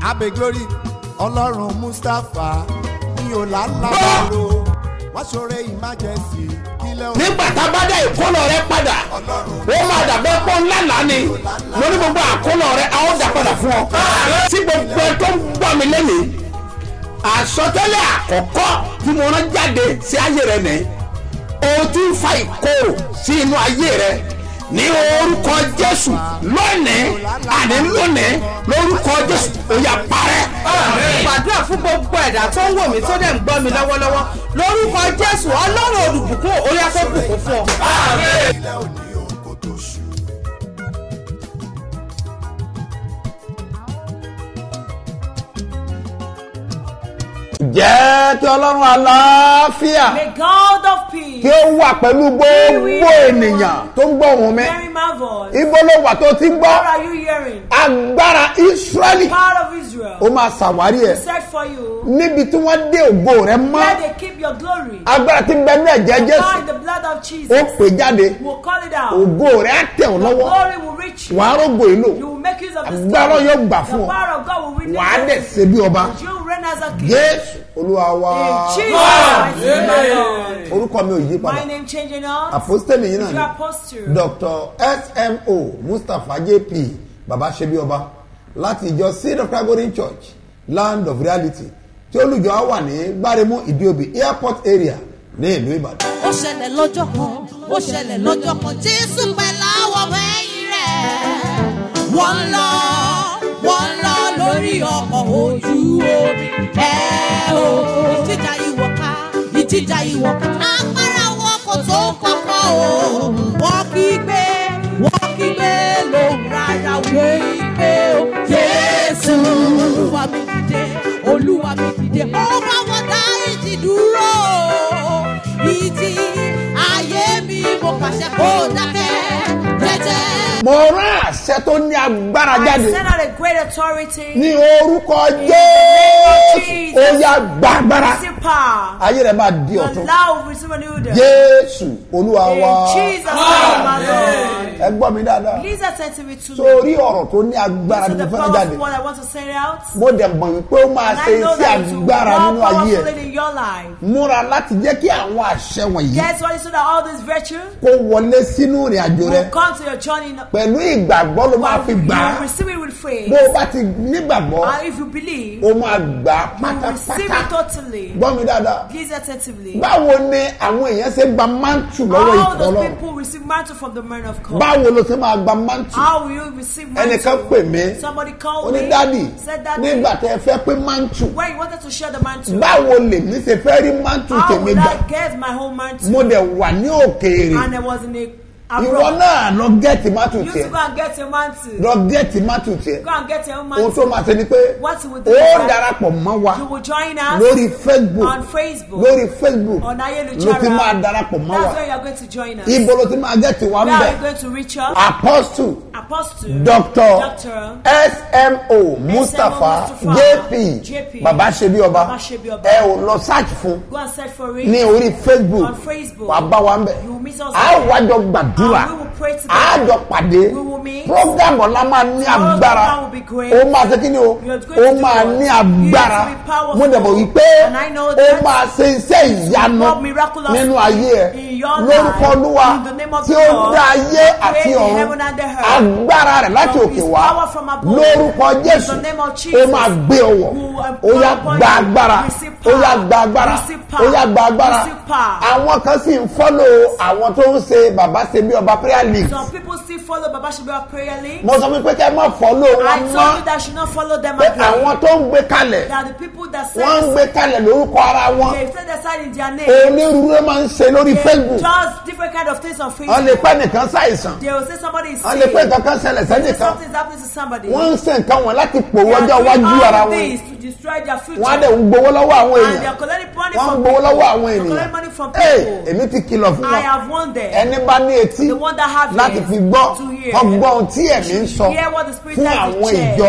abe glory ọlọ́run mustapha ní ọ̀làlábàlò wọ́n ṣoore emergency kílẹ̀ òun nígbà tá a bá dá ìkólọ rẹ padà ó máa dàbẹ́ pọ́ ńlá lánìí lórí gbogbo àkólọ rẹ a ó dà padà fún ọ. tí gbogbo ẹ tó ń gbọ́ mi lẹ́nìí àsọtẹ́lẹ̀ àkọ́kọ́ tí mo rán jáde sí ayé rẹ nìyí o ti ń fa ìkorò sí inú ayé rẹ ní orúkọ jésù lónìí àní lónìí lórúkọ jésù ó yá parẹ́. gbàdúrà fún gbogbo ẹ̀dá tó ń wò mí tó dẹ̀ ń gbọ́ mi lọ́wọ́lọ́wọ́ lórúkọ jésù ọlọ́run olùbùkún orí afẹ́bùkún fún ọ. kílẹ̀ òní òun kò tó ṣù. jẹ́ kí ọlọ́run àlàáfíà May God of peace kí ó wà pẹ̀lú gbogbo ènìyàn tó ń gbọ́ ohùn mi hearing my voice. ibo ló wà tó ti ń gbọ́ What are you hearing? agbára israẹli Part of Israel. ó máa ṣàwárí ẹ̀ Search for you. níbi tí wọ́n dé ògo rẹ mọ́ Where they keep your glory. agbára tí ń bẹ ní ẹ̀jẹ̀ jésù By the blood of ó Jesus. pè jáde We'll call it out. ògo rẹ á tẹ̀ ọ́ The lọ́wọ́ glory will reach you. wàá rògbò ìlò You will make use of this agbára glory. yóò gbà The fún ọ power of God will win wàá dẹ̀ this. ṣe bí ọba You will reign as a king. jésù olúwa wa In Jesus' mighty name, my Lord. orúkọ mi ò yí padà My name changing now. àpòstẹ́lì yìí náà Your ni apostle. dr smo mustapha jp baba ṣebí ọba láti ìjọ seed of calgary church land of reality tí olùjọ á wà ní gbáremú ìdíòbí airport area ní ìlú ìbàdàn. ó ṣẹlẹ̀ lọ́jọ́ kan ó ṣẹlẹ̀ lọ́jọ́ kan jésù pẹ̀lú àwọn ọmọ ẹ̀yìn rẹ̀ wọ́n ń lọ wọ́n ń lọ lórí ọkọ̀ ojú omi ẹ̀ o ìjìjà ìwọ̀ ká ìjìjà ìwọ̀ ká agbára wọn kò tó kọ́kọ́ o wọ́n kí gbé wọ́n kí gbé lóhùn rárá wí pé o jésù olúwa mi dìde olúwa mi dìde ó bá wọn dá ìjì dúró ìjì ayé mi mo pàṣẹ kó dákẹ́ jẹ́jẹ́. mo rán àṣẹ tó ní agbára I jáde send out a great authority. ní orúkọ jésù ó yá gbàgbára Receive power. ayé rẹ máa di Your ọ̀tún love will receive a new day. jésù olúwa In wa Jesus' name, my Lord. ẹ gbọ́ mi dáadáa Please attend to me too. sórí ọ̀rọ̀ tó ní agbára This ni is mo the fẹ́ jáde powerful one I want to send out. mo dẹ̀ mọ̀ wípé ó máa And ṣe I know iṣẹ́ that it will be agbára nínú more ayé ẹ̀ powerful in your life. múra láti jẹ́ kí àwọn àṣẹ wọ̀nyí Guess what? So that all this virtue kó wọlé sínú ìrìn àjò rẹ will come to your journey. pẹ̀lú ìgbàgbọ́ ló máa fi You gbà á will receive it with faith. bó o bá ti nígbàgbọ́ And if you believe, o máa gbà á you will receive pátápátá it totally. gbọ́ mi dáadáa Please attentively. báwo ni àwọn èèyàn ṣe gba mántù lọ́wọ́ How ìkọ́ those lọ́rùn people receive mantle from the man of God. báwo ló ṣe máa gba mántù How will you receive mantle? ẹnìkan pè mí Somebody ó called ní me. dádì Said that nígbà tẹ ẹ fẹ́ pé mántù when you wanted to share the mantle. báwo lèmi ṣe fẹ́ rí mántù How tèmi would gbà I get my whole mantle? mo dẹ̀ wà ní òkèèrè And there was in a ìwọ abroad. náà lọ gẹ́ẹ̀tì mátù You used tiẹ̀ to go and get your mantle. lọ gẹ́ẹ̀tì mátù tiẹ̀ Go and get your own ohun tó mantle. máa ṣe ni pé What you will do ó is that darapọ̀ mọ́ wa You will join us lórí facebook on Facebook. lórí facebook On ló Ayélujára. ti máa darapọ̀ mọ́ That's wa where you are going to join us. ibo ló ti máa gẹ́ẹ̀tì wa ń Where are bẹ̀ you going to reach us? apostle Apostle. doctor Doctor. smo mustapha Mustapha, jp JP, baba ṣebi ọba Baba Ṣebí Ọba. ẹ ò lọ search fún Go and search for it. ní orí facebook On Facebook. wàá bá wa ń bẹ̀ You will meet us a there. wájọ gbàdúrà And we will pray together. a jọ pàdé We will meet. program ọ̀la máa ní Tomorrow's agbára program will be great. ó máa ṣe kí ni o We are going ó to do máa what? ní It has agbára to be powerful. mo dẹ̀ mọ̀ wípé And I know ó that máa ṣe iṣẹ́ ìyanu perform miraculous nínú ayé ẹ in your lórúkọ life. olúwa In the name of tí the ó Lord, dá ayé who àti created ọ̀run heaven and the earth. agbára rẹ̀ láti From òkè his wá power from above. lórúkọ In jésù the name of ó Jesus. máa gbé ọwọ́ Who will ó yá empower gba you. agbára Receive ó power. yá gba agbára Receive ó power. yá gba agbára Receive power. àwọn kan sì ń fọ́lò àwọn tó ń ṣe bàbá ṣe bí ọba prayer league Some people still follow Baba Shibiwa prayer link. mo sọ fún pé kẹ́ ẹ má fọ́lò I wọn told you mọ́ that I should not follow them pé again. àwọn tó ń gbé kalẹ̀ They are the people that wọ́n ń say gbé kalẹ̀ lórúkọ ara wọn they set aside in their name. onírúurú ló máa ń ṣe lórí They facebook just different kind of things on wọ́n lè Facebook. pẹ́ nìkan ṣàìsàn They will say somebody is wọ́n lè sick. pẹ́ nǹkan kan ṣẹlẹ̀ Say sẹ́nìkan something is happening to somebody. wọ́n ń ṣe nǹkan wọn láti They pòwó are ọjọ́ doing iwájú ara all wọn this to destroy their future. wọ́n á dẹ̀ ń gbowó lọ́wọ́ àwọn and they èèyàn are collecting money wọ́n ń from gbowó people. lọ́wọ́ àwọn They ènìyàn collect money from Hey, people. èmi ti kìlọ̀ fún I wọn have won them. ẹni bá ní etí The one that have láti ears fi gbọ́ to hear. wọ́n gbọ́ ohun tí ẹ̀mí ń sọ Hear what the Spirit fún tells the àwọn church. ìjọ The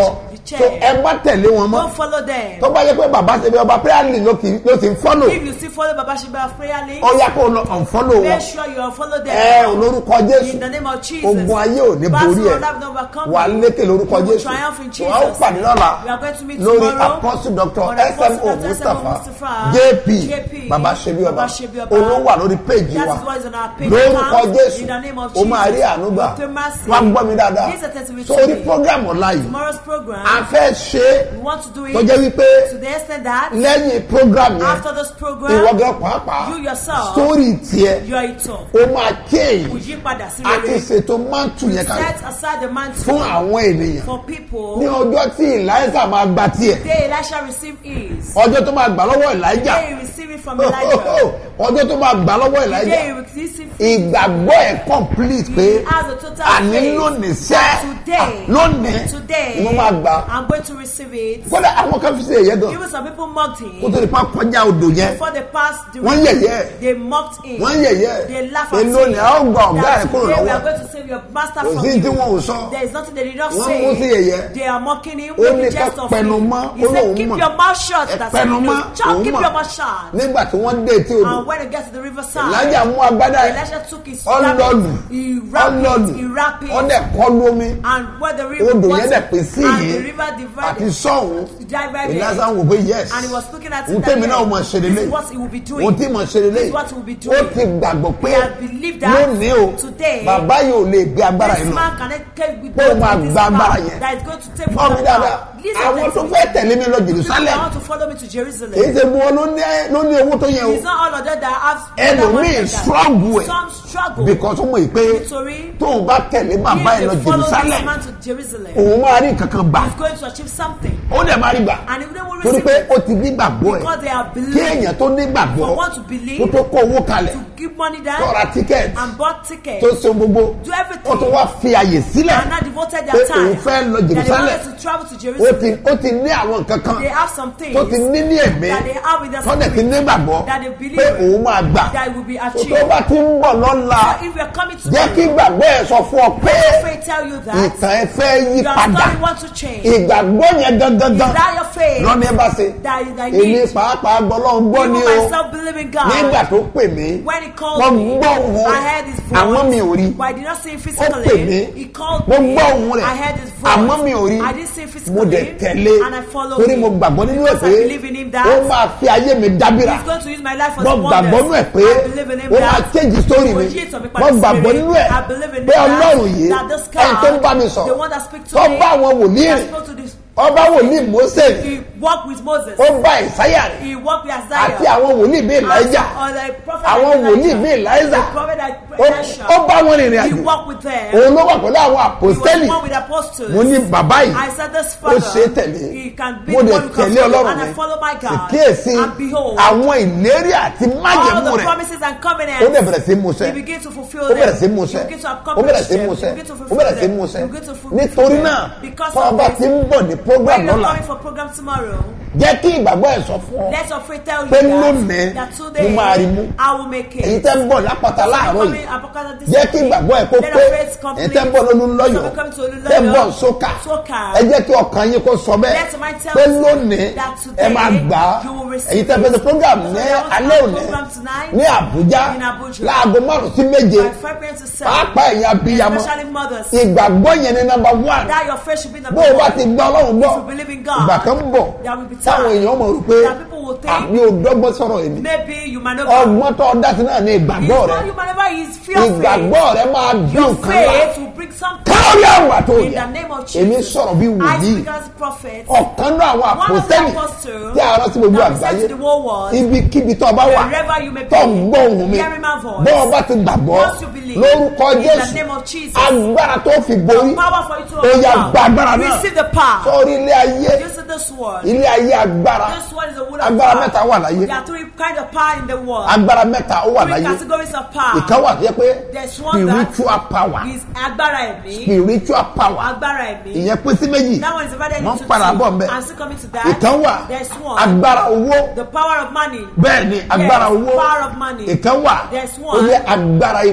so ẹ bá tẹ̀lé wọn mọ́ Don't follow them. tó bá yẹ pé bàbá ṣe bí ọba prayer link ló kì- ló ti ń fọ́lò If you still follow Baba Shiba of prayer link, ó yá kó lọ unfollow wọn make sure you unfollow them. ẹ ò lórúkọ In jésù the name of Jesus. ogun ayé ò ní Battle borí will ẹ not overcome wà you. lékè lórúkọ You will jésù triumph in wà ó Jesus. pàdé lọ́la We are going to meet lórí tomorrow apostle doctor on Apostle smo Dr. mustapha Mustapha, jp JP, baba sebi ọba Baba Ṣebí Ọba. olówó wà lórí péjì That wa is what is on our page lórúkọ account. jésù In the name of o máa rí Jesus. ànúgbà Dr. Mercy. wá gbọ́ mi dáadáa This is a testimony sórí today. program ọ̀la yìí Tomorrow's program, a fẹ́ ṣe é we want to do it tó jẹ́ wípé to the extent that lẹ́yìn program yẹn after this program, ìwọ́gẹ́ pàápàá you yourself, sórí tiẹ̀ you are it all. ó máa change Kò yí padà sí a ti rere. ṣètò mántù yẹn kalẹ̀ Set aside the mantle fún àwọn ènìyàn for ní people. ọjọ́ tí ìláìsà máa gba tiẹ̀ Day Elisha receive his. ọjọ́ tó máa gbà lọ́wọ́ ìláìjà Day he receive it from Elijah. ọjọ́ tó máa gbà lọ́wọ́ ìláìjà Day he receive it. ìgbàgbọ́ ẹ̀ complete pé He has a total àní faith lónìí sẹ́ that today, lónìí today, mo máa gbà I'm going to receive it. kódà àwọn kan fi ṣe èyẹ gan Even some people mocked kó him tó di pa kọjá odò yẹn before they passed the wọ́n yẹ̀yẹ́ They mocked him. wọ́n yẹ̀yẹ́ They laughed at him. èlò ni a ó gba ọ̀gá That ẹ̀ kúrò today we are lọ́wọ́ going to save your master Kò from sí you. tí wọn ò sọ. There is nothing they did not Wọ́n say. mú sí yẹ̀yẹ́. They are mocking him. Ó Make ní a ká jest of pẹnu him. mọ́, He ó said, lóun keep mọ̀. your mouth shut. Ẹ That's pẹnu what mọ́, you do. Child, òun keep mọ̀. your mouth shut. nígbà tí wọ́n dé etí odò And when they get to the riverside, ìlájà mú agbádá ẹ̀ Elisha took his ọlọ́lù rabbit, he wrapped ọlọ́lù it, he wrapped it, ọdẹ kọlu omi and where the river odò was, yẹn dẹ̀ pín sí and yìí the river àti divided, sọ́hún divided, ìlàsà ń wò pé yes and he was looking at ohun it tèmi that náà way. mọ̀ ṣe This lélẹ̀ is what he will be doing. ohun tí mo ṣe lélẹ̀ This is what he will be ó doing. ti gbàgbọ́ pé He has believed that lónìí o today, bàbá yìí ò lè gbé agbára This yìí lọ man cannot take with Pé ó máa this gba agbára man yẹn. that is going to take fọ́ mi with dáadáa that Listen àwọn tó to fẹ́ tẹ̀lé mi lọ People Jerusalem that want to follow me to Jerusalem. èyí ṣe bu wọn ló ní ló ní owó tó yẹ o It's not all of them that have ẹlòmíì struggle ẹ̀ Some struggle. because ó mọ̀ yìí pé Nítorí tóun bá tẹ̀lé bàbá if yìí lọ they follow Jerusalem this man to Jerusalem, òun máa rí kankan gbà he's going to achieve something. ó dẹ̀ máa rí gbà And if they will torí receive pé it, ó ti ní gbàgbọ́ ẹ̀ because they have kí believed, èèyàn tó ní gbàgbọ́ for one to kó believe, tó kó owó kalẹ̀ to give money down, tó ra tíkẹ́ẹ̀tì and bought tickets, tó ṣe gbogbo do everything, ó tó wá fi àyè sílẹ̀ and now devoted pé their time, òun fẹ́ lọ that they Jerusalem wanted to travel to ó Jerusalem. ti ó ti ní àwọn nǹkan kan They have some things tó ti ní ní ẹ̀mí that they have in their tó dẹ̀ ti ní spirit gbàgbọ́ that they believe pé òun máa gbà that will be tó achieved. tó bá ti ń bọ̀ lọ́la So if you're coming to jẹ́ kí gbàgbọ́ ẹ̀ sọ fún ọ pé faith tell you that ìtàn ẹ fẹ́ yí your padà story want to change. ìgbàgbọ́ yẹn gangan Is that your faith? lọ́ni ẹ bá ṣe That is thy èmi need. pàápàá gbọ́ lọ́n gbọ́ Even ni o myself believe in God. nígbà tó pè mí When he called mo me, gbọ́ òun I rẹ̀ heard his voice. àmọ́ mi ò rí But I did not see him ó pè mí physically. He called mo me. gbọ́ òun rẹ̀ I heard his voice. àmọ́ mi ò rí I didn't see him physically. mo dẹ̀ tẹ̀lé And I followed torí him. mo gbàgbọ́ nínú ẹ̀ Because pé I believe in him that ó máa fi ayé mi dábìrà he's going to use my life for mo some gbàgbọ́ wonders. nínú ẹ̀ pé I believe in him ó máa that change story he mi will yield to me by mo the gbàgbọ́ Spirit. nínú ẹ̀ I believe in pé that- ọlọ́run yìí that this ẹni tó ń bá mi God, sọ the one that speaks to tó me, bá àwọn wòlíì that rìn spoke to this, ọba wòlíì Mósè rìn he walked with Moses. ó bá ìsáyà rìn He walked with àti Isaiah. àwọn wòlíì bíi Èlíjà Or the prophet àwọn like wòlíì Elijah. bíi Èlíjà The prophet like ó Elisha. ó bá wọn rìnrìn He àjò walked with them. òun ló wà pẹ̀lú àwọn He was àpòstẹ́lì one with the apostles. mo ní bàbá yìí I said this ó father. ṣe é tẹ̀lé He can be mo the dẹ̀ one who can tẹ̀lé follow ọlọ́run and mi I follow my God. kíyèsí And behold, àwọn ìlérí àti all májẹ̀mú the rẹ̀ promises and ó dẹ̀ covenants. bẹ̀rẹ̀ sí múṣẹ He begin to fulfill ó bẹ̀rẹ̀ sí them. múṣẹ He begin to ó accomplish bẹ̀rẹ̀ sí them. múṣẹ He begin to ó fulfill bẹ̀rẹ̀ sí them. múṣẹ He begin to fulfill nítorí them. náà Because tó of ọba this, ti ń bọ̀ ní program When you're lọ́la coming for program tomorrow, jẹ́ kí ìgbàgbọ́ ẹ̀ sọ fún ọ let your faith tell you pé that, lónìí that mo today máa rí mú I will make it. èyí tẹ́ ń bọ̀ lápáta láàárọ̀ yìí yìí jẹ́ kí ìgbàgbọ́ ẹ̀ kó pé èyí tẹ́ ń bọ̀ lónú lọ́yọ̀ tẹ́ ń bọ̀ sókà ẹ jẹ́ kí ọkàn yín kó sọ bẹ́ẹ̀ Let my tell pé you lónìí that ẹ today máa gbà á you will receive èyí tẹ́ fẹ́ ṣe program So ní there was alẹ́ a òní program tonight ní Àbújá in Abuja. láago márùn sí méje by five pm to seven. pàápàá ẹ̀yin abiyamọ Especially mothers. ìgbàgbọ́ yẹn ní number one That your faith should be the bó o bá ti gbọ́ ọlọ́run gbọ́ If you believe in God, ìgbà kan ń bọ̀ there will be time táwọn èèyàn mọ̀ rò pé that people will think àmì ò dọ́gbọ́n sọ̀rọ̀ èmi Maybe you might not ọgbọ́n tó ọdá sí náà ní ìgbàgbọ́ rẹ You might never use fear faith. ìgbàgbọ́ rẹ máa bí Your nǹkan wá faith will bring something. káwé àwọn àtò In yà the name of èmi Jesus. sọ̀rọ̀ bí I wòlíì speak as a prophet. ọ̀kan náà àwọn One of the àpòsẹ́nì apostles tí a rán sí gbogbo that was sent àgbáyé to the whole world. ibikíbi tó o bá wà Wherever you may be, tó ń gbọ́ ohùn mi hearing my voice. bó o bá ti gbàgbọ́ Once you believe, lórúkọ in the Jésù name of Jesus. agbára tó fi borí Power for you to ó yá overcome. gba agbára náà Receive the power. sórí ilé ayé This is this word. ilé ayé agbára This word is the word of agbára power. mẹ́ta wà láyé There are three kind of power in the world. agbára mẹ́ta ó wà Three láyé categories of power. ìkan wà tó yẹ pé There's one that spiritual power is agbára ẹ̀mí. spiritual power Agbára ẹ̀mí. ìyẹn pín sí méjì That one is divided wọ́n into padà bọ̀ two. mbẹ́ I'm still coming to that. ìkan wà There's one. agbára owó The power of money. bẹ́ẹ̀ ni agbára Yes, owó power of money. ìkan wà There's ó one. yẹ agbára ipò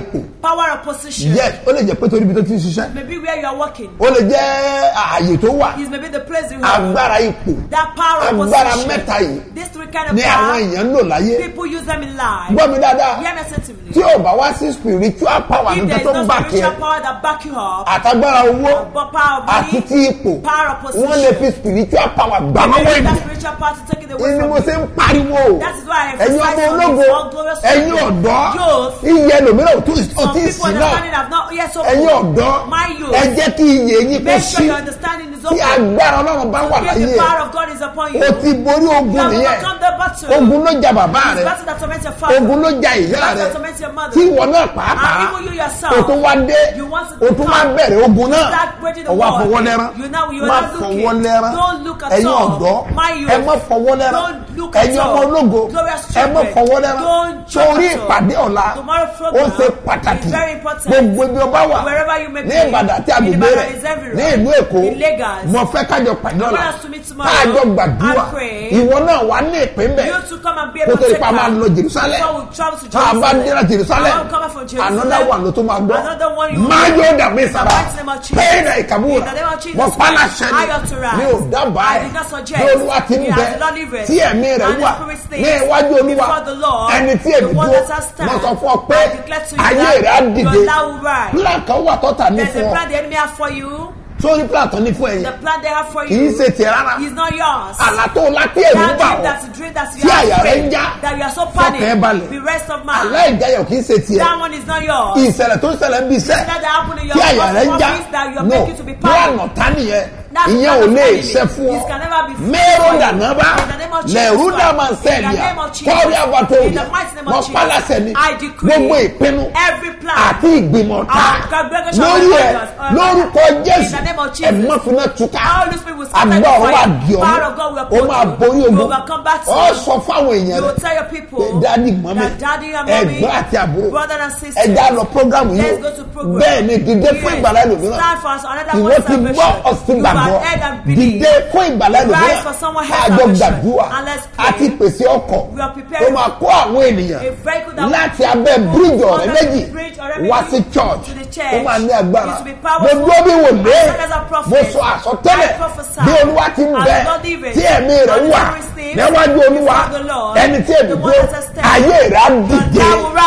Power of position. yes ó lè jẹ́ pé torí ibi tó ti ń ṣiṣẹ́ Maybe where you are working. ó lè jẹ́ ààyè tó wà Is maybe the place you have. agbára ipò That power of agbára position. mẹ́ta yìí These three kind of ni àwọn power. èèyàn ń lò láyé People use them in life. gbọ́ mi dáadáa Hear me attentively. tí ò bá wá sí spiritual power If nǹkan there is tó no ń bá kí ẹ spiritual power that back you up, àtagbára owó but power of àti money, ti ipò power of position. wọ́n lè fi spiritual power gbà lọ́wọ́ Maybe that ènìyàn spiritual power to take it away ni from mo you. ṣe ń pariwo That is why I ẹ̀yin ọmọ emphasize on ológo this all glorious ẹ̀yin children. ọ̀dọ́ Youth. iye ẹlòmíràn ò tún ò Some tí ì people sí náà understanding have not yet so ẹ̀yin ọ̀dọ́ My youth. ẹ jẹ́ kí iye yín kó Make sure sí your understanding is tí open. agbára ọlọ́run bá wà If láyé the power of God is upon you, o ti borí you ogun have nìyẹn overcome the battle. ogun ló ja bàbá It's rẹ battle that torments your father. ogun ló ja ìyá battle rẹ that torments your mother. tí ìwọ náà And pàápàá even you yourself. o tún wá dé You want to o tún wá come. bẹ̀rẹ̀ ogun náà Start breaking the ọwọ́ wall. àfọwọ́lẹ́rán You now- you are má not looking. fọwọ́lẹ́rán Don't look at ẹ̀yin all. ọ̀dọ́ My youth. ẹ má fọwọ́lẹ́rán Don't look at ẹ̀yin all. ọmọ ológo Glorious ẹ má children. fọwọ́lẹ́rán Don't joke torí at all. ìpàdé ọ̀la Tomorrow ó program ṣe pàtàkì is very important. gbogbo ibi ọba wà Wherever you may ní be. ìbàdàn àti In àgbègbè Ibadan rẹ̀ is everywhere. ní ìlú èkó In Lagos. mo fẹ́ kájọ pàdé ọ̀la want us to meet tomorrow kájọ gbàdúrà and pray. ìwọ náà wà ní ìpín bẹ́ẹ̀ You to come and be kó able tó to di pa máa lọ jerusalem Before we travel to tá a bá dé láti jerusalem I will come back from Jerusalem. another one ló tó máa gbọ́ Another one you will máa hear. yóò dàbí sara In the mighty name of Jesus. pẹ́ẹ́nà ìkàbúrà In the name of Jesus. mo pa láṣẹ I authorize. ni mi ò dábàá I ẹ̀ did not suggest. bí olúwa ti ń He bẹ has not lived. tí ẹ̀mí rẹ̀ And the wà Spirit stays ní iwájú olúwa before the Lord, ẹni tí the èmi one dúró that has stand. mo sọ fún ọ pé I declare to you ayé that rẹ̀ á dìde your life will rise. plan kan wà tọ́ta ní There's fún a ọ plan the enemy has for you. sórí plan tó ní fún The ẹ̀yìn plan they have for kì í you ṣe tiẹ̀ rárá is not yours. àlá tó lápẹ́ ẹ̀rú That bà dream ọ́ that's a dream that's Tí you are àyà rẹ̀ ń afraid, já. that you are so Fọkàn ẹ panic. balẹ̀. Be rest of mind. àlá ìjáyọ̀ kì í ṣe tiẹ̀ That one is not yours. ìṣẹ̀lẹ̀ tó ń ṣẹlẹ̀ ń bí iṣẹ́ That that happen in your tí àyà rẹ̀ ń já office that you are no making to be plan panic. ọ̀tá nìyẹn That's ìyẹn part ò of lè enemy. ṣe fún ọ It can never be free mẹ́rọ for you. dànábà In the name of Jesus lẹ́rú Christ. dàmà In the sẹ́ẹ̀lìà name of Jesus. kọ́rí àbàtòrì In the mighty name of mọ Jesus. pálásẹ̀ ni I decree gbogbo ìpinnu every plan àti ìgbìmọ̀ ta our congregation lórí of ẹ believers, uh, lórúkọ in jésù the name of Jesus. ẹ̀mọ́ fúnná túká All these people will scatter àgbà the ọ̀rọ̀ wà fire. di ọ̀mú Power of God will ó uphold máa you. borí You ogun overcome battle. ó sọ fáwọn èèyàn You rẹ will tell your people dádì mọ́mí that daddy and mommy, ẹ̀gbọ́n àti àbúrò brother and sister, ẹ̀dá lọ prógrámù yìí let's go to program. bẹ́ẹ̀ ni dìde fún Yes. ìgbàlá ẹlòmíràn Stand for us another ìwọ one ti gbọ́ salvation. ọ̀sìn You gbàgbọ́ have heard and believed. dìde fún ìgbàlá Rise ẹlòmíràn for someone else àjọ salvation. gbàdúrà And let's pray. àti pèsè ọkọ̀ We are tó preparing máa kó àwọn ènìyàn a vehicle that láti will abẹ́ move bíríjì ọ̀rẹ́ under méjì the bridge ọ̀rẹ́ wá méjì sí church to the church. ó máa ní agbára It will be powerful. mo dúró bí wò lé I stand as a prophet. mo sọ àsọtẹ́lẹ̀ I prophesy. bí olúwa ti ń As bẹ God liveth. tí ẹ̀mí rẹ̀ And wà the Spirit sleeps níwájú olúwa before the Lord. ẹni tí èmi The one dúró that has stand. ayé rẹ̀ á Your dìde. life will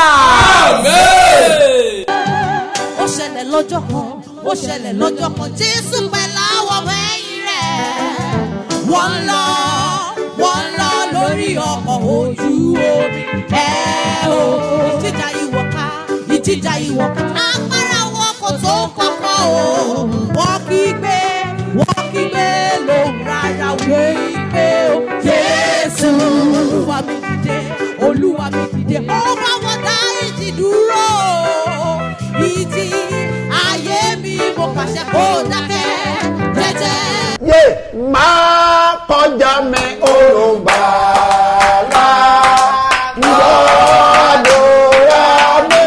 rise. ó ṣẹlẹ̀ lọ́jọ́ kan ó ṣẹlẹ̀ lọ́jọ́ kan jésù pẹ̀lú àwọn ọmọ ẹ̀yìn rẹ̀ wọ́n ń lọ wọ́n ń lọ lórí ọkọ̀ ojú omi ẹ̀ o ìjìjà ìwọ̀ká ìjìjà ìwọ̀ká agbára wọn kò tó kọ́kọ́ o wọ́n kí gbé wọ́n kí gbé lóhùn rárá wípé o jésù olúwa mi dìde olúwa mi dìde ó bá wọn dá ìjì dúró ìjì ayé mi mo pàṣẹ kó dákẹ́ jẹ́jẹ́. yé máa kọjá mi olùgbàlà gbàdúrà mi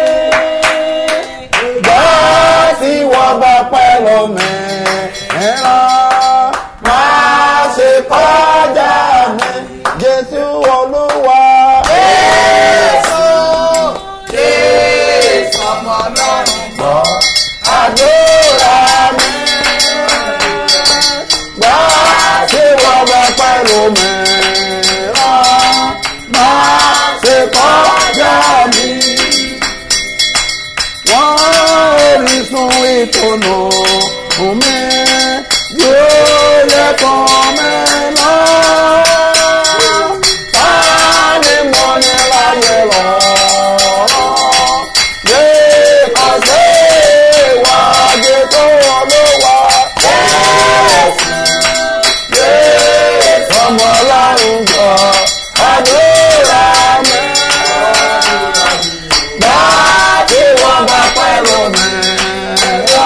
gbà tí wọ́n bá pẹ́ lómi ìran máa ṣe kọjá mi jésù olúwa. jésù jésù ọmọ ọlọ́run gbọ́ àdúrà mi gbà tí wọ́n bá pẹ̀lú mìíràn máa ṣe kọjá mi. Wọ́n orísun ìtùnú fún mi yóò yẹ kàn mí lọ. Sáni mo ní láyé lọ. Yé kàṣe ìwádìí tó ló wà. Jésù ọmọ ọlọ́run jọ àdúrà mi. Bá tí wọ́n bá pẹ̀lú mi lọ,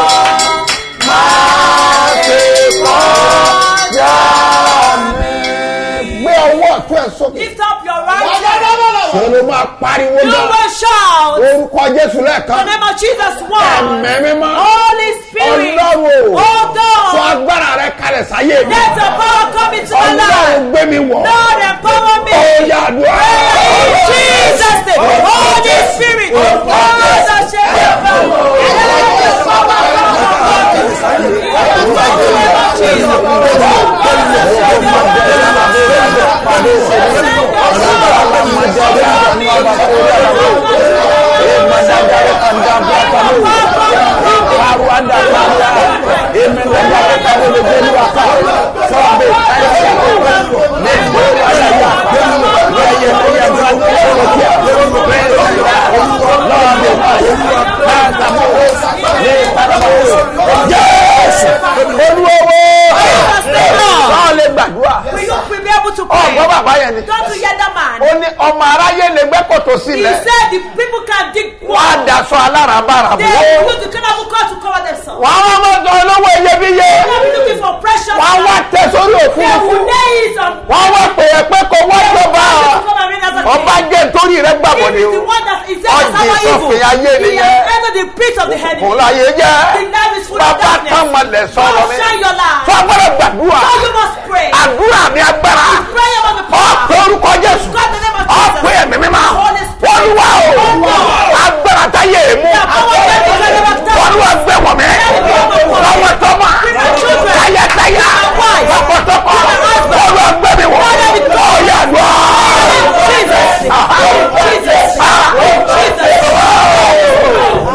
máa ti kọjá mi. Gbé ọwọ́ ọ̀tún ẹ̀ sókè. Lift up your right hand. Ṣé ló máa pariwo You náà? will shout. Orúkọ Jésù The lẹ́ẹ̀kan. name of Jesus one. Ẹ̀mẹ́ mímọ́. Holy Spirit. Ọlọ́run o. Oh Sọ God. agbára rẹ kalẹ̀ sáyé mi. Let your power come into my Ọlọ́run life. gbé mi wọ̀. Lord empower me. Ó yá àdúrà. In Jesus' name. Holy Spirit. Oh, that Jésù olúwo báwo lè gbàdúrà Will you will be able to ọgbọ́n pray? bàbá yẹn ni Don't you hear that man? ó ní ọmọ aráyé lè gbẹ́ kòtò He sílẹ̀ said the people can dig wọ́n á well. daṣọ aláràbarà They bò ó use the cannibal cord to cover themselves. wọ́n á wọ́n mọ̀ olówó iyebíye They will be looking for precious wọ́n á wá land. tẹ sórí They òfurufú will lay it on. wọ́n á wá pè é pé kò wọ́n tó bá They will come and reign as a ọba king. jẹ́ nítorí rẹ gbàgbọ́ He ni is o the one that is there Ọ̀dì as our evil. sọ̀fìn ayé He nìyẹn. has entered the pit of the enemy. kò láyé jẹ́ The life is full of bàbá darkness. kàmọ̀lẹ̀ sọ̀rọ̀ God mi shine your light. fún agbára gbàdúrà So you must pray. àdúrà mi agbára Prayer of the power. ọ̀pẹ orúkọ Jésù God the name of ọ̀pẹ Jesus. ẹ̀mí mímọ́ Holy Spirit. olúwa o agbára táyé mú The power that is the name of God. olúwa gbé wọ̀ mí lọ́wọ́ tọ́mọ táyàtáyà tọkọtọkọ olúwa gbé mi wọ̀ ọ̀yà lọ. Jesus. Jesus. Jesus.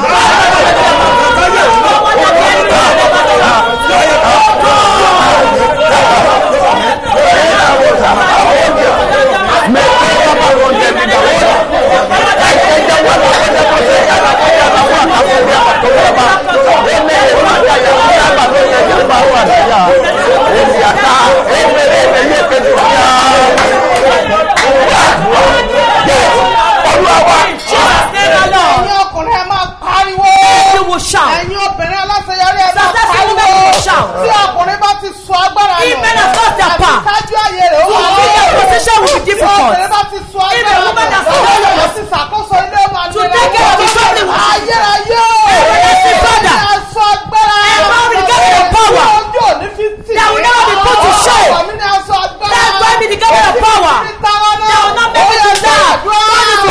Jesus name alone. ẹ̀yin ọkùnrin ẹ máa pariwo. You will shout. ẹ̀yin obìnrin aláṣeyọrí ẹ máa Successful pariwo. women will shout. tí ọkùnrin bá ti sọ agbára If nù. men have lost their àti power, kájú ayé rẹ̀ ó to wà be their position will be tí difficult. obìnrin bá ti sọ If a agbára woman has nù. lost their láti ṣàkóso ilé ó máa To nira. take care of the family will- ayérayé o. Everlasting Father. Ẹ̀yin aṣọ agbára. Empower me to get the power. Tí ojú ò ní fi tì. That will never be put to shame. Ọ̀pọ̀ mi ní aṣọ agbára. That's why me to get the power. Èmi ti tara náà. That will not make me Ó yẹ to die. gbàdúrà.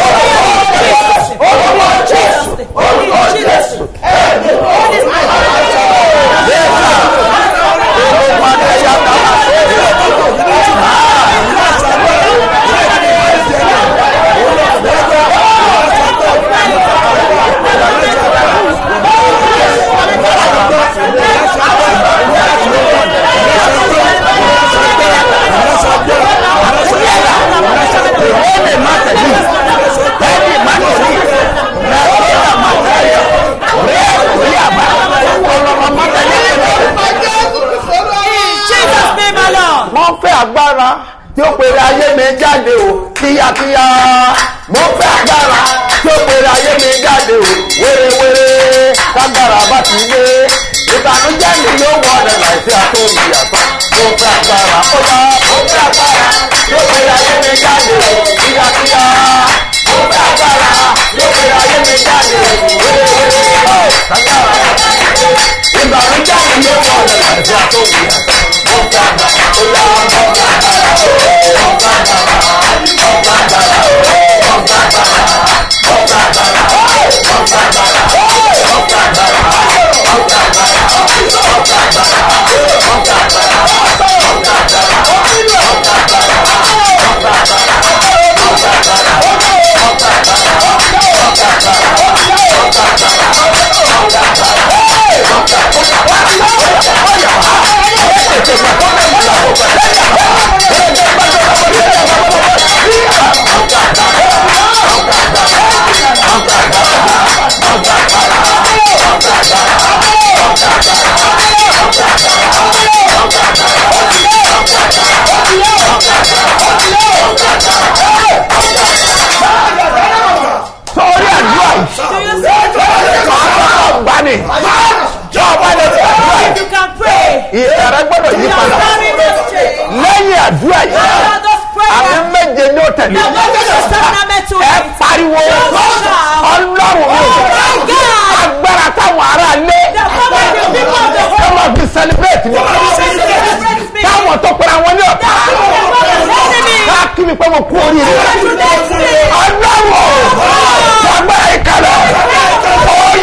Jesus name alone. wọ́n fẹ́ agbára tí ó pèrè ayé mi jáde o kíákíá mo fẹ́ agbára tí ó pèrè ayé mi jáde o wérewére kágbára bá ti dé ìbànújẹ́ mi yóò wọ ọ̀dẹ̀ láìsí àtúnbí àtọ́ mo fẹ́ agbára ó yá mo fẹ́ agbára tí ó pèrè ayé mi jáde o kíákíá mo fẹ́ agbára tí ó pèrè ayé mi jáde o wérewére kágbára bá ti dé ìbànújẹ́ mi yóò wọ ọ̀dẹ̀ láìsí àtúnbí àtọ́ mo fẹ́ agbára ó yá mo fẹ́ agbára. sọ́ọ́rí àdúrà yìí gbani jọba lè fi àdúrà If you can pray, yìí ìyàrá gbọ́dọ̀ yí your padà family must change. lẹ́yìn àdúrà yìí After those àmì prayers, méje ní ó tẹ̀lé the message of Testament to ẹ me. pariwo ọlọ́run mi my God. agbára táwọn ará lé The power of the people of the ẹ whole máa fi celebrate mi celebrate me. táwọn tó pera wọn ní ọ̀tá enemy. ká kí mi pé mo kú oríire Congratulate me. ọlọ́run agbára ìkàlẹ̀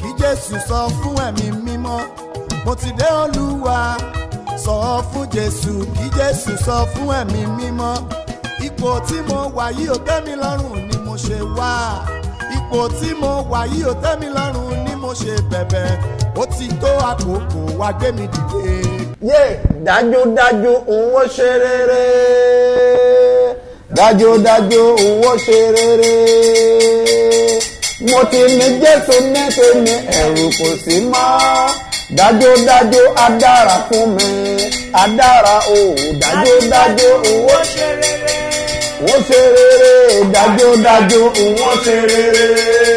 kí jésù sọ fún ẹ̀mí mímọ́ mo ti dé olúwa sọ fún jésù kí jésù sọ fún ẹ̀mí mímọ́ ipò tí mo wà yìí ò tẹ́ mi lọ́rùn ni mo ṣe wá ipò tí mo wà yìí ò tẹ́ mi lọ́rùn ni mo ṣe bẹ̀bẹ̀ ó ti tó àkókò wá gbé mi dìde. yé dájúdájú òun ó ṣe rere dájúdájú òun ó ṣe rere mo ti ní jésù nẹ́tẹ̀ ní ẹ̀rù kò sí mọ́ dájúdájú á dára fún mi á dára o dájúdájú òun ó ṣe rere. ó ṣe rere dájúdájú òun ó ṣe rere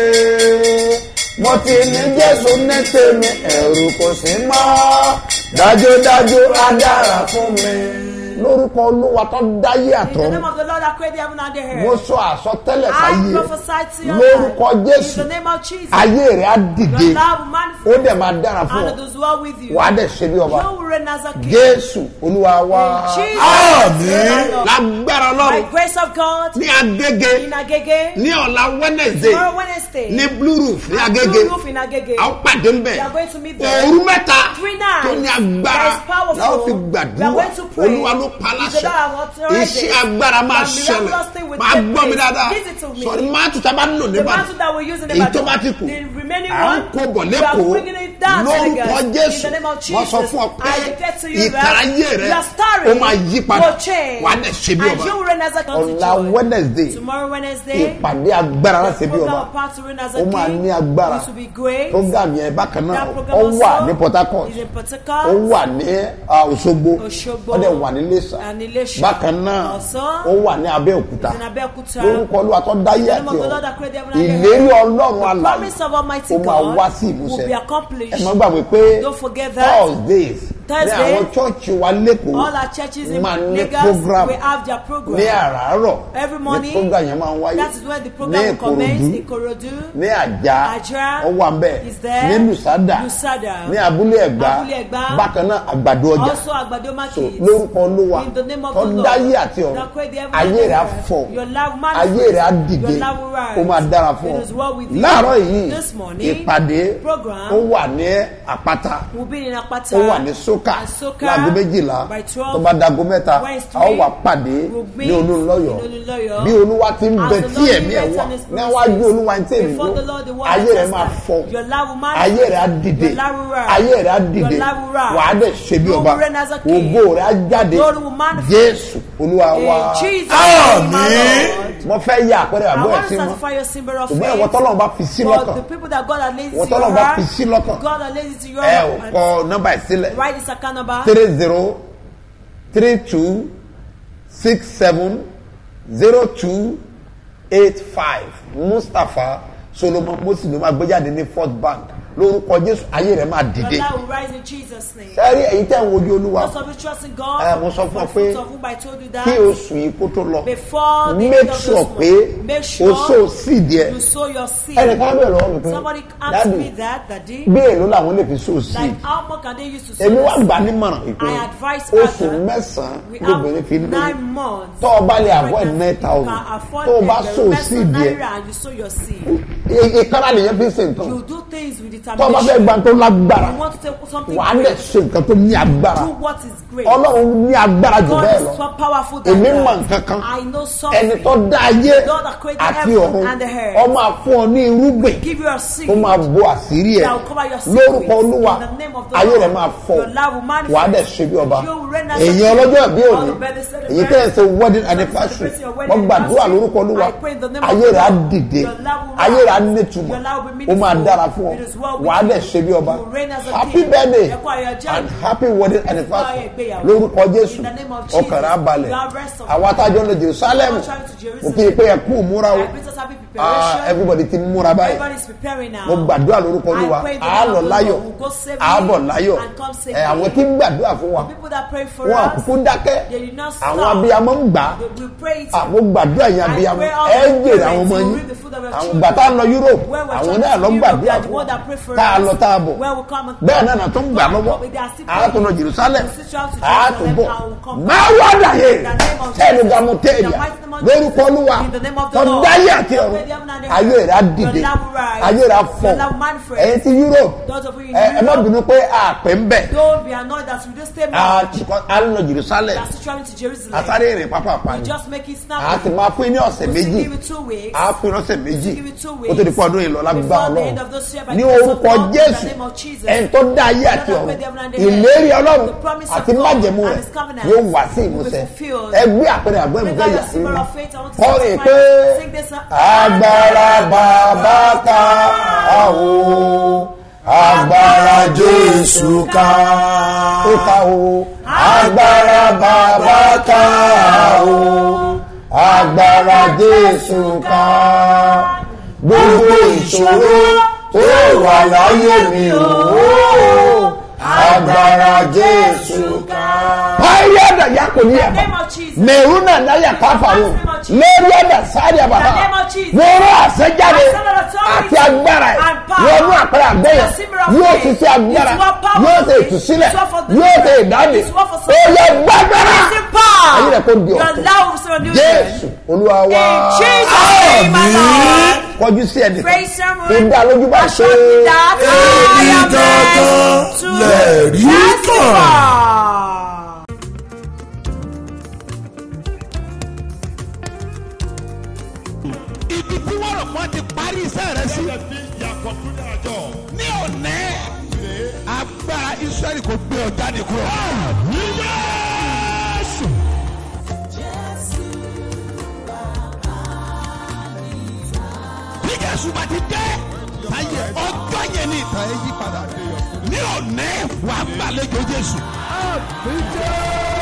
mo ti ní jésù ní tèmi ẹ̀rù kò sí mọ́ dájúdájú á dára fún mi. lórúkọ olúwa tó dáyé In the àtọ́ name of the Lord that created the heaven and the mo earth. sọ àsọtẹ́lẹ̀ I sáyé prophesy to your lórúkọ life. jésù In the name of Jesus. ayé rẹ̀ á dìde Your love will ó manifest. dẹ̀ máa dára fún And ọ it is well with you. wàá dẹ̀ ṣe bí ọba You will reign as a king. jésù olúwa wa In Jesus' àmín name. lágbára By ọlọ́run grace of God. ní agége In Agege. ní ọ̀la wednesday Tomorrow Wednesday. ní blue roof ní Blue agége roof in Agege. a ó pàdé ńbẹ We are going to meet there. òru mẹ́ta Three nights. tó ní agbára That is powerful. la ó fi We are gbàdúrà going to pray. olúwa ló pa It's the láṣẹ Lord who authorized iṣẹ́ it. agbára máa The ṣẹlẹ̀ miraculous thing will máa take gbọ́ mi place. dáadáa Listen to me. sọ̀rọ̀ máa tún tábà ń lò The níbàdàn mantle that we use in the èyí tó Bible. bá ti kù The remaining à ń one. kó bọ̀ We are lẹ́kọ̀ọ́ bringing it down to lórúkọ Lagos. jésù In the name of wọ́n sọ Jesus. fún ọ pé I declare to you ìtara that ayé rẹ your story ó máa yí padà will change. wàá dẹ̀ ṣe bí And ọba you will reign as a ọ̀la joy. wednesday Tomorrow Wednesday. ìpàdé agbára láti bí program ọba of power to reign as a ó máa king. ní agbára It will be great. program yẹn bákan náà That program ó also wà ní port harcourt is in Port ó Harcourt. wà ní ah, òṣogbo Òṣogbo. ó dẹ̀ wà ní iléṣà And Iléṣà. bákan náà Also, ó wà ní abẹ́òkúta It's in Abeokuta. lórúkọ olúwa tó dáyé The name àti of the ọ̀run Lord that created heaven and earth. ìlérí ọlọ́run The alààyè promise of Almighty ó máa God wá sí will ìmúṣẹ be accomplished. ẹ má gbàgbé pé Don't forget that. thursdays ní Thursday, àwọn chọ́ọ̀chì wa lẹ́kọ̀ọ́ All our churches in máa ní Lagos program will have their program. ní àràárọ̀ Every ní morning, program yẹn máa ń wáyé That is when the ní program will commence in ìkòròdú Korodu. ní àjà Àjà ó wà ń bẹ̀ is there. ní lùsádà Lusada. ní abúlé ẹ̀gbá Abúlé Ẹ̀gbá. bákan náà àgbàdo ọjà Also Agbado so Market. lórúkọ olúwa In the name of tó the Lord. dáyé àti ọ̀run that created heaven and ayé rẹ̀ á earth. fọ̀ Your love manifest. ayé rẹ̀ á dìde Your love will rise. ó máa dára fún It is well with ọ you. láàárọ̀ yìí This morning, ìpàdé program ó wà ní àpáta We'll be in Apata. ó wà ní sókà and Soka láago méjìlá by 12. tó bá dago mẹ́ta When it's a ó wà three, pàdé we'll meet ní olúńlọ́yọ̀ in Olúnlọ́yọ̀. bí olúwa ti ń As bẹ the tí Lord ẹ̀mí ẹ̀ lives wà on his níwájú promises. olúwa ń tẹ̀lé Before ló the Lord, the word ayé rẹ̀ just máa that. fọ Your love will manifest. ayé rẹ̀ á dìde Your love will rise. ayé rẹ̀ á dìde Your love will rise. wàá dẹ̀ ṣe bí You ọba will reign as a king. ògo rẹ̀ á jáde Glory will manifest. jésù olúwa In wa Jesus' name, my Lord. mo fẹ́ yà àpẹẹrẹ I àbọ̀ ẹ̀ want sí to mọ́ satisfy your symbol of ṣùgbọ́n faith. ẹ̀wọ̀n tọ́lọ́run bá fi sí For lọ́kàn the people that God has laid Ìwọ to your tọ́lọ́run bá heart, fi sí lọ́kàn. God has laid it to your ẹ ò heart. kọ nọ́mbà ẹ̀ sílẹ̀ Write this account number. three zero three two six seven zero two eight five mustapha solomon mosi ló máa gbé jáde ní first bank lórúkọ jésù ayé rẹ máa Your dìde life will rise in Jesus' name. sẹ́rí èyí tẹ́ ń wojú olúwa Most of you trust in God. ẹ mo sọ fún ọ For pé fruit of whom I told you that. kí oṣù yìí kó tó lọ Before the end make of sure this pé month, make sure o so seed yẹ you sow your seed. ẹnì kan bẹ̀rẹ̀ lọ́wọ́ mi pé Somebody asked me dáàdì that, Daddy. bí èlò làwọn lè fi so seed Like, how much can they use to sow èmi wá this? gbà nímọ̀ràn ìpè I advise oṣù others, mẹ́sàn-án We lóbìnrin fi have lóyún nine months. tọ́ ọ bá lè avoid Pregnancy, nine you thousand can afford tó o bá the so rest of seed yẹ naira and you sow your seed. ìkànnà nìyẹn fi ṣe nǹkan You do things with tó o bá fẹ́ determination. gba tó lágbára You want to take something wà á lè great. ṣe nǹkan tó ní agbára Do what is great. ọlọ́run ní agbára jù God bẹ́ẹ̀ is lọ so powerful than èmi that. mọ̀ nǹkan kan I know ẹni something. tó dá ayé God that created àti heaven ọ̀run and the earth. ó máa fún ọ ní irúgbìn Give you a seed. ó máa bo àṣírí ẹ that will cover your lórúkọ secrets. olúwa In the name of the ayé Lord. rẹ máa fọ Your love will manifest. wàá dẹ̀ ṣe bí ọba You will reign as a èyí king. ọlọ́jọ́ ìbí All òní the birthday celebrants. èyí tẹ́ ẹ̀ ṣe wedding Celebrating anniversary your wedding wọ́n gbàdúrà anniversary. lórúkọ olúwa I pray in the name of ayé the rẹ á Lord. dìde Your love will ayé rẹ á rise. nítumọ̀ Your love will be ó máa meaningful. dára fún ọ It is well with wàá you. dẹ̀ ṣe bí ọba You will reign as a happy king. birthday Ẹ kú ayọ̀ ọjọ́ and ìbí. happy wedding ayọ̀ anniversary ìgbéyàwó. lórúkọ jésù In the name of Jesus. ọkàn rẹ á balẹ̀ You have rest of àwa tájọ́ lọ jerusalem All travel to Jerusalem. mo kí i pé ẹ kú múra o I pray us happy Ah, preparation. everybody ti múra báyìí Everybody is preparing now. mo gbàdúrà lórúkọ olúwa I pray the a Lord lọ will láyọ̀ go- will go safely a bọ̀ láyọ̀ and come safely. ẹ àwọn tí ń gbàdúrà fún wa People that pray for wọn us, àkókò dákẹ́ they did not stop. àwọn abiyamọ ń gbà á They will pray it. àwọn gbàdúrà yẹn I abiyamọ pray all ẹ the jèrè àwọn ọmọ parents yín will reap the fruit of your àwọn children. gbà tá a lọ europe Where we're àwọn trying náà to lọ Europe, gbàdúrà they are the fún wa one that pray for tá a us. lọ tá a bọ̀ Where we come and- bẹ́ẹ̀ náà tó ń gbà lọ́wọ́ They are still a tún lọ jerusalem We still travel to a tún Jerusalem bọ̀ and will come máa wá dàyé In the name of sẹ́nu Jesus. gamu In the téèyà mighty name of lórúkọ Jesus. olúwa In the name of the tó Lord. dáyé àti The ọ̀run made the heaven and the ayé rẹ̀ á earth. dìde Your love will rise. ayé rẹ̀ á Your fọ̀ love will manifest. ẹ̀yin ti Europe Those of you in ẹ ẹ má Europe, bínú pé àpè ń bẹ̀ Don't be annoyed that we just stay a back. a ń lọ Jerusalem That's traveling to Jerusalem. asáré ìrìn pápá We ni just make it snap. a ti máa fún yín ní ọ̀sẹ̀ We still méjì give it two weeks. a fún yín lọ́sẹ̀ méjì Give it two ó tó di fún ọdún yìí lọ lágbá Before the Ọlọ́run end of this year, by ní the grace of orúkọ God, in the Jésù name of Jesus. ẹni tó dá ayé àti God ọ̀run made the heaven and the earth. ìlérí Ọlọ́run The promise of àti God májẹ̀mú and rẹ̀ his covenant yóò wá sí will be ìmúṣẹ fulfilled. ẹgbẹ́ àpẹẹrẹ àgbẹ̀ Make ìfẹ́ God yà a sí symbol mímọ́ of faith. I want to kọrin testify. pé Sing this song. agbára bàbá ká àwò agbára Jésù ká ó ká o agbára bàbá ká àwò agbára Jésù ká gbogbo ìṣòro tó wà láyé mi o agbára Jésù ká. Báyọ̀ àdá yà kò ní In the ẹ̀bà name of Jesus. mẹ̀rúnà náyà káfàró lórí ẹ̀dà sáré àbàbà wọ́n rán àṣẹjáde àti agbára ẹ̀ wọ́n mú àpẹẹrẹ àgbẹ̀yẹ yóò ti ṣe agbára yóò ṣe ìtúsílẹ̀ yóò ṣe ìdáde ó yẹ gbàgbára ayé rẹ̀ kò di Your ọ̀tún love will surround you. jésù olúwa wá In Jesus' name, my Lord. kọjú sí ẹnìkan Praise him. ìdá lójú bá ṣe Assure that I Èmi am gangan meant to lẹ̀rí kan. testify. ibi tí wọ́n rò wọ́n ti parí iṣẹ́ rẹ sí. ní òní agbára israẹli kò gbé ọ jáde kúrò. Jésù. bí Jésù bá ti dé ayé ọjọ́ yẹn ní ìtàn ẹ yí padà. ní òní wàá gbàlejò Jésù.